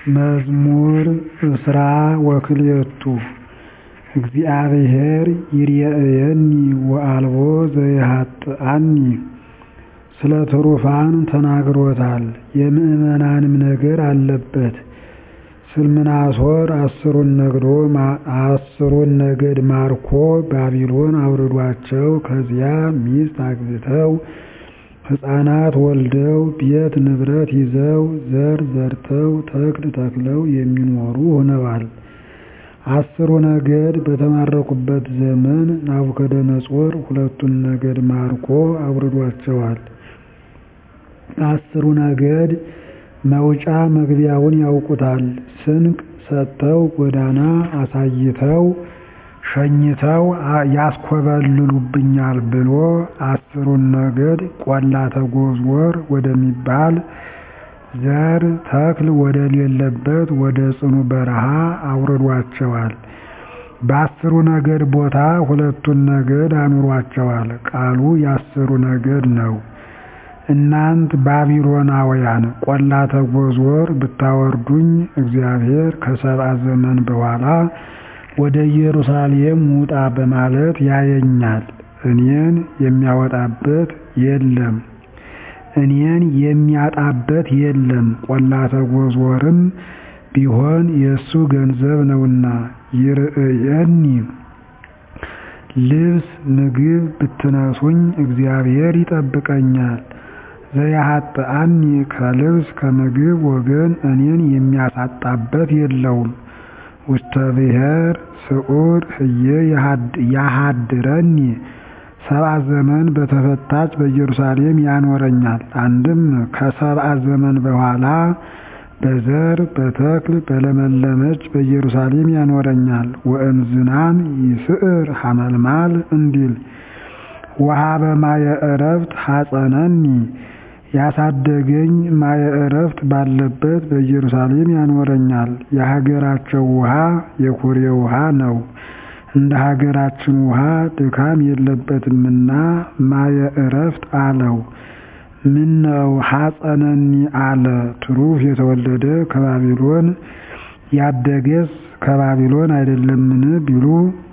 መዝሙር ዕስራ ወክልኤቱ እግዚአብሔር ይርኤየኒ ወአልቦ ዘይሃጥአኒ ስለ ትሩፋን ተናግሮታል የምዕመናንም ነገር አለበት ስልምናሶር አስሩን ነገድ ማርኮ ባቢሎን አውርዷቸው ከዚያ ሚስት አግብተው ሕፃናት ወልደው ቤት ንብረት ይዘው ዘር ዘርተው ተክል ተክለው የሚኖሩ ሆነዋል። አስሩ ነገድ በተማረኩበት ዘመን ናቡከደነፆር ሁለቱን ነገድ ማርኮ አውርዷቸዋል። አስሩ ነገድ መውጫ መግቢያውን ያውቁታል። ስንቅ ሰጥተው ጎዳና አሳይተው ሸኝተው ያስኮበልሉብኛል ብሎ አስሩን ነገድ ቆላተ ጎዝጎር ወደሚባል ዘር ተክል ወደሌለበት ወደ ጽኑ በረሃ አውርዷቸዋል። በአስሩ ነገድ ቦታ ሁለቱን ነገድ አኑሯቸዋል። ቃሉ የአስሩ ነገድ ነው። እናንት ባቢሎናውያን ቆላተ ጎዝጎር ብታወርዱኝ እግዚአብሔር ከሰብአ ዘመን በኋላ ወደ ኢየሩሳሌም ውጣ በማለት ያየኛል። እኔን የሚያወጣበት የለም እኔን የሚያጣበት የለም። ቆላተ ጎዝጎርም ቢሆን የእሱ ገንዘብ ነውና ይርኤየኒ ልብስ ምግብ ብትነሱኝ እግዚአብሔር ይጠብቀኛል። ዘያሃጥአኒ ከልብስ ከምግብ ወገን እኔን የሚያሳጣበት የለውም። ውስተ ብሔር ስዑር ህዬ ያሃድረኒ ሰብአ ዘመን በተፈታች በኢየሩሳሌም ያኖረኛል። አንድም ከሰብአ ዘመን በኋላ በዘር በተክል በለመለመች በኢየሩሳሌም ያኖረኛል። ወእምዝናም ይስዕር ሐመልማል እንዲል ወሀበ ማየ ዕረፍት ሐፀነኒ ያሳደገኝ ማየ ዕረፍት ባለበት በኢየሩሳሌም ያኖረኛል። የሀገራቸው ውሃ የኩሬ ውሃ ነው። እንደ ሀገራችን ውሃ ድካም የለበትምና ማየ ዕረፍት አለው። ምነው ሐፀነኒ አለ? ትሩፍ የተወለደ ከባቢሎን ያደገስ ከባቢሎን አይደለምን ቢሉ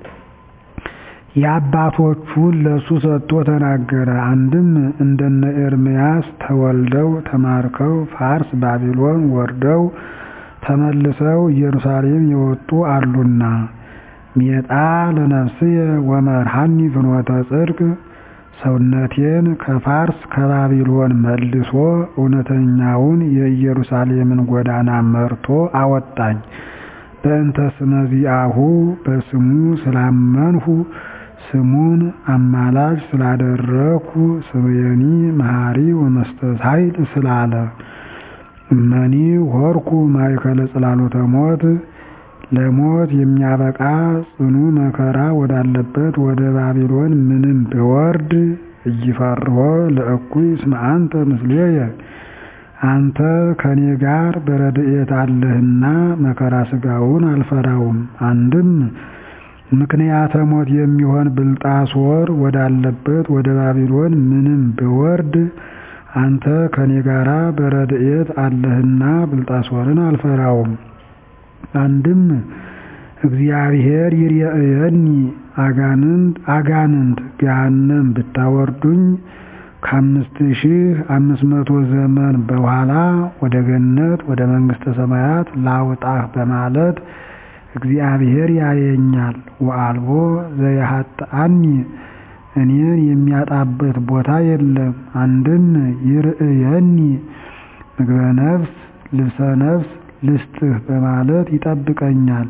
የአባቶቹን ለሱ ሰጥቶ ተናገረ። አንድም እንደነ ኤርምያስ ተወልደው ተማርከው ፋርስ ባቢሎን ወርደው ተመልሰው ኢየሩሳሌም የወጡ አሉና ሜጣ ለነፍስየ ወመርሃኒ ፍኖተ ጽድቅ ሰውነቴን ከፋርስ ከባቢሎን መልሶ እውነተኛውን የኢየሩሳሌምን ጎዳና መርቶ አወጣኝ። በእንተ ስመ ዚአሁ በስሙ ስላመንሁ ስሙን አማላጅ ስላደረኩ ስምየኒ መሐሪ ወመስተሳይል ስላለ እመኒ ሆርኩ ማእከለ ጽላሎተ ሞት ለሞት የሚያበቃ ጽኑ መከራ ወዳለበት ወደ ባቢሎን ምንም ብወርድ እይፈርሆ ለእኩይ እስመ አንተ ምስሌየ አንተ ከኔ ጋር በረድኤት አለህና መከራ ሥጋውን አልፈራውም። አንድም ምክንያተ ሞት የሚሆን ብልጣሶር ወዳለበት ወደ ባቢሎን ምንም ብወርድ አንተ ከኔ ጋራ በረድኤት አለህና ብልጣሶርን አልፈራውም። አንድም እግዚአብሔር ይርኤየኒ አጋንንት አጋንንት ገሃነም ብታወርዱኝ ከአምስት ሺህ አምስት መቶ ዘመን በኋላ ወደ ገነት ወደ መንግሥተ ሰማያት ላውጣህ በማለት እግዚአብሔር ያየኛል። ወአልቦ ዘያሃጥአኒ እኔን የሚያጣበት ቦታ የለም። አንድም ይርኤየኒ ምግበ ነፍስ ልብሰ ነፍስ ልስጥህ በማለት ይጠብቀኛል።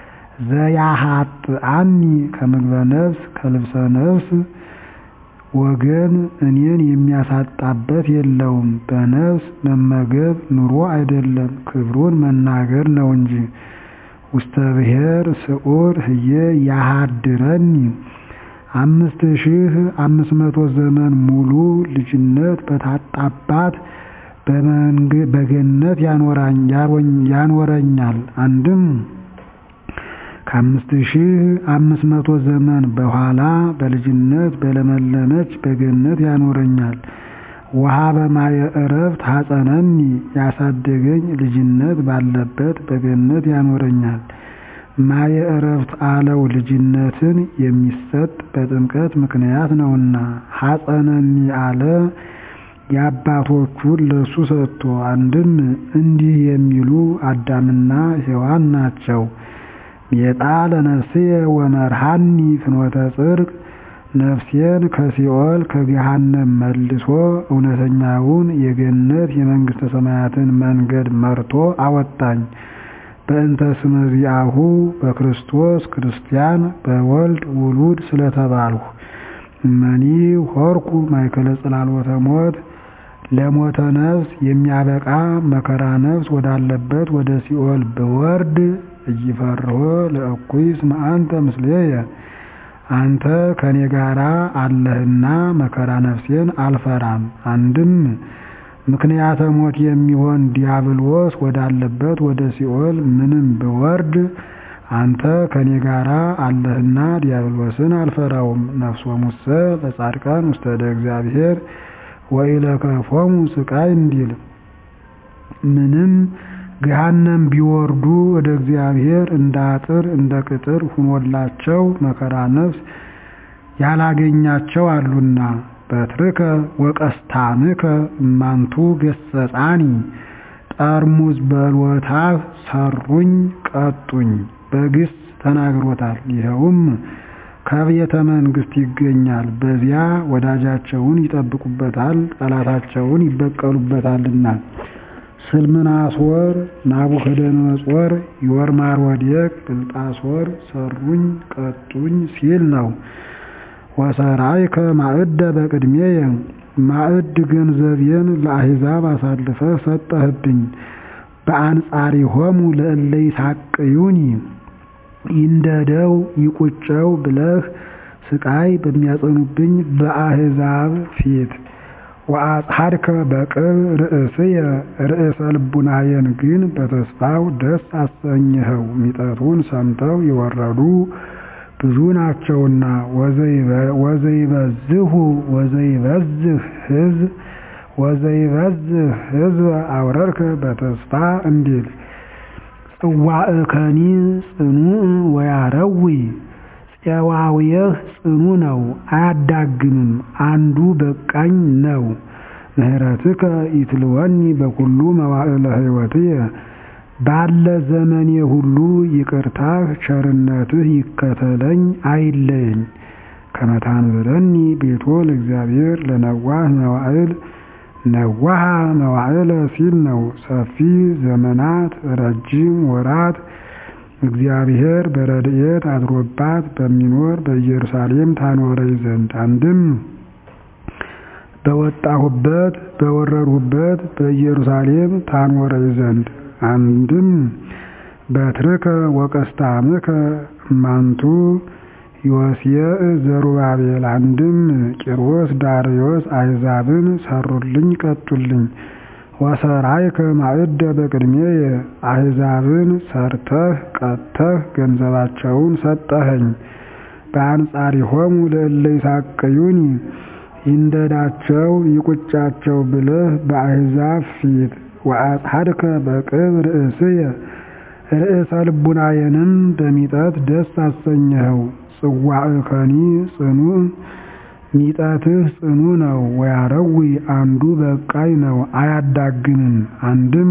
ዘያሃጥአኒ ከምግበ ነፍስ ከልብሰ ነፍስ ወገን እኔን የሚያሳጣበት የለውም። በነፍስ መመገብ ኑሮ አይደለም ክብሩን መናገር ነው እንጂ። ውስተ ብሔር ስዑር ህዬ ያሃድረኒ አምስት ሺህ አምስት መቶ ዘመን ሙሉ ልጅነት በታጣባት በገነት ያኖረኛል። አንድም ከአምስት ሺህ አምስት መቶ ዘመን በኋላ በልጅነት በለመለመች በገነት ያኖረኛል። ወሀበ ማየ ዕረፍት ሐፀነኒ ያሳደገኝ ልጅነት ባለበት በገነት ያኖረኛል። ማየ ዕረፍት አለው ልጅነትን የሚሰጥ በጥምቀት ምክንያት ነውና። ሐፀነኒ አለ የአባቶቹን ለሱ ሰጥቶ። አንድም እንዲህ የሚሉ አዳምና ሔዋን ናቸው። ሜጣ ለነፍስየ ወመርሃኒ ፍኖተ ጽድቅ ነፍሴን ከሲኦል ከገሃነም መልሶ እውነተኛውን የገነት የመንግሥተ ሰማያትን መንገድ መርቶ አወጣኝ። በእንተ ስመ ዚአሁ በክርስቶስ ክርስቲያን በወልድ ውሉድ ስለተባልሁ እመኒ ሆርኩ ማእከለ ጽላሎተ ሞት ለሞተ ነፍስ የሚያበቃ መከራ ነፍስ ወዳለበት ወደ ሲኦል ብወርድ እይፈርሆ ለእኩይ እስመ አንተ ምስሌየ አንተ ከኔ ጋራ አለህና መከራ ነፍሴን አልፈራም። አንድም ምክንያተ ሞት የሚሆን ዲያብሎስ ወዳለበት ወደ ሲኦል ምንም ብወርድ አንተ ከኔ ጋራ አለህና ዲያብሎስን አልፈራውም። ነፍሶሙሰ ለጻድቃን ውስተ እደ እግዚአብሔር ወኢለከፎሙ ስቃይ እንዲል ምንም ገሃነም ቢወርዱ ወደ እግዚአብሔር እንደ አጥር እንደ ቅጥር ሁኖላቸው መከራ ነፍስ ያላገኛቸው አሉና። በትርከ ወቀስታምከ እማንቱ ገሰጻኒ ጠርሙዝ በሎታህ ሰሩኝ ቀጡኝ በግስ ተናግሮታል። ይኸውም ከቤተ መንግሥት ይገኛል። በዚያ ወዳጃቸውን ይጠብቁበታል፣ ጠላታቸውን ይበቀሉበታልና። ስልምናሶር፣ ናቡከደነጾር፣ ዮርማሮዴቅ፣ ብልጣሶር ሰሩኝ ቀጡኝ ሲል ነው። ወሰራይከ ማዕደ በቅድሜየ ማዕድ ገንዘቤን ለአሕዛብ አሳልፈህ ሰጠህብኝ። በአንጻሪሆሙ ለእለ ይሳቅዩኒ ይንደደው ይቁጨው ብለህ ስቃይ በሚያጸኑብኝ በአሕዛብ ፊት ወአጽሐድከ በቅብ ርእስየ ርእሰ ልቡናየን ግን በተስፋው ደስ አሰኘኸው። ሚጠቱን ሰምተው የወረዱ ብዙ ናቸውና ወዘይበዝሁ ወዘይበዝህ ሕዝብ ወዘይበዝህ ሕዝብ አውረርከ በተስፋ እንዲል ጽዋእከኒ ጽኑዕ ወያረዊ ፄዋውየህ ጽኑ ነው አያዳግምም፣ አንዱ በቃኝ ነው። ምህረትከ ይትልወኒ በኩሉ መዋዕለ ሕይወትየ ባለ ዘመኔ ሁሉ ይቅርታህ ቸርነትህ ይከተለኝ አይለየኝ። ከመታንብረኒ ቤቶ ለእግዚአብሔር ለነዋህ መዋዕል ነዋሃ መዋዕለ ሲል ነው። ሰፊ ዘመናት ረጅም ወራት እግዚአብሔር በረድኤት አድሮባት በሚኖር በኢየሩሳሌም ታኖረኝ ዘንድ አንድም በወጣሁበት በወረድሁበት በኢየሩሳሌም ታኖረኝ ዘንድ አንድም በትርከ ወቀስታምከ እማንቱ ዮስየዕ ዘሩባቤል አንድም ቂሮስ ዳርዮስ አሕዛብን ሰሩልኝ ቀጡልኝ። ወሰራይከ ማዕደ በቅድሜየ አሕዛብን ሰርተህ ቀጥተህ ገንዘባቸውን ሰጠኸኝ። በአንጻሪሆሙ ለእለ ይሳቅዩኒ ይንደዳቸው ይቁጫቸው ብለህ በአሕዛብ ፊት ወአጽሐድከ በቅብ ርእስየ ርእሰ ልቡናየንም በሚጠት ደስ አሰኘኸው። ጽዋዕከኒ ጽኑዕ ሚጠትህ ጽኑ ነው። ወያረዊ አንዱ በቃይ ነው አያዳግምም። አንድም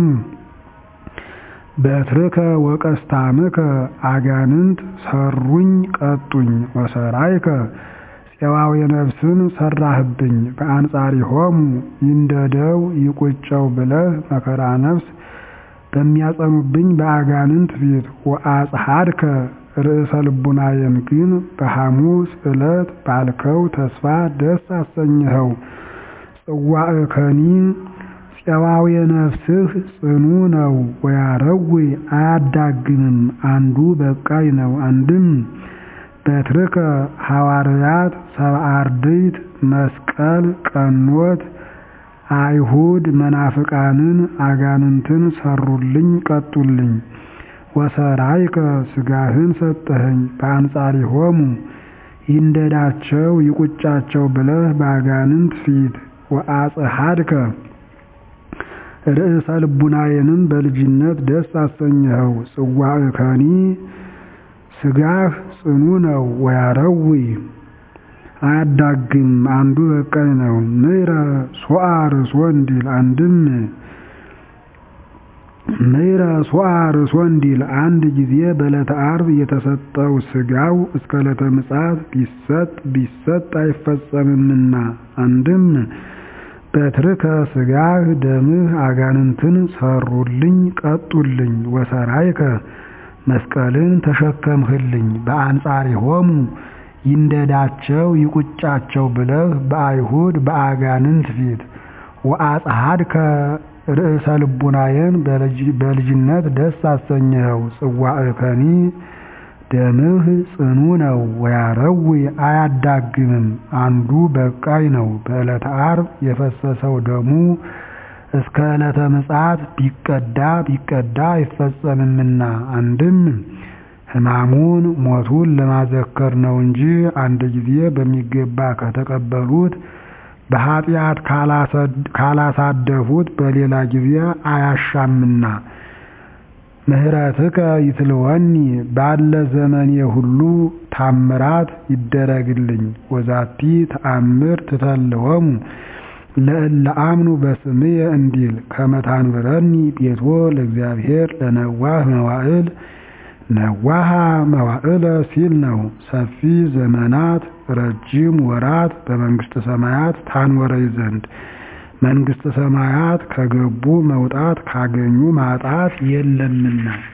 በትርከ ወቀስታምከ አጋንንት ሰሩኝ ቀጡኝ። ወሰራይከ ፄዋዊ ነፍስን ሰራህብኝ። በአንጻሪሆሙ ይንደደው ይቁጨው ብለህ መከራ ነፍስ በሚያጸኑብኝ በአጋንንት ፊት ወአጽሐድከ ርእሰ ልቡናየን ግን በሐሙስ ዕለት ባልከው ተስፋ ደስ አሰኘኸው። ጽዋዕከኒ ፄዋዊ ነፍስህ ጽኑ ነው። ወያረዊ አያዳግምም፣ አንዱ በቃይ ነው። አንድም በትርከ ሐዋርያት ሰብአ አርድእት መስቀል ቀኖት አይሁድ መናፍቃንን አጋንንትን ሰሩልኝ ቀጡልኝ። ወሰራይከ ሥጋህን ሰጠኸኝ። በአንጻሪሆሙ ይንደዳቸው ይቁጫቸው ብለህ በአጋንንት ፊት ወአጽሐድከ ርእሰ ልቡናዬንም በልጅነት ደስ አሰኘኸው። ጽዋዕከኒ ሥጋህ ጽኑ ነው ወያረዊ አያዳግም አንዱ በቃኝ ነው። ምሕረ ሶአ ርሶ እንዲል አንድም ምሕረ ሶአ ርሶ እንዲል አንድ ጊዜ በዕለተ ዓርብ የተሰጠው ሥጋው እስከ ዕለተ ምጽአት ቢሰጥ ቢሰጥ አይፈጸምምና አንድም በትርከ ሥጋህ ደምህ አጋንንትን ሰሩልኝ ቀጡልኝ ወሰራይከ መስቀልን ተሸከምህልኝ በአንጻሪሆሙ ይንደዳቸው ይቁጫቸው ብለህ በአይሁድ በአጋንንት ፊት ወአጽሐድከ ርእሰ ልቡናዬን በልጅነት ደስ አሰኘኸው። ጽዋዕከኒ ደምህ ጽኑ ነው ወያረዊ አያዳግምም አንዱ በቃኝ ነው። በዕለተ ዓርብ የፈሰሰው ደሙ እስከ ዕለተ ምጽአት ቢቀዳ ቢቀዳ አይፈጸምምና አንድም ሕማሙን ሞቱን ለማዘከር ነው እንጂ አንድ ጊዜ በሚገባ ከተቀበሉት በኃጢአት ካላሳደፉት በሌላ ጊዜ አያሻምና። ምህረትከ ይትልወኒ ባለ ዘመኔ ሁሉ ታምራት ይደረግልኝ። ወዛቲ ተአምር ትተልወሙ ለእለ አምኑ በስምየ እንዲል ከመታንብረኒ ቤቶ ለእግዚአብሔር ለነዋህ መዋዕል ነዋሃ መዋዕለ ሲል ነው። ሰፊ ዘመናት ረጅም ወራት በመንግሥተ ሰማያት ታንወረይ ዘንድ መንግሥተ ሰማያት ከገቡ መውጣት ካገኙ ማጣት የለምና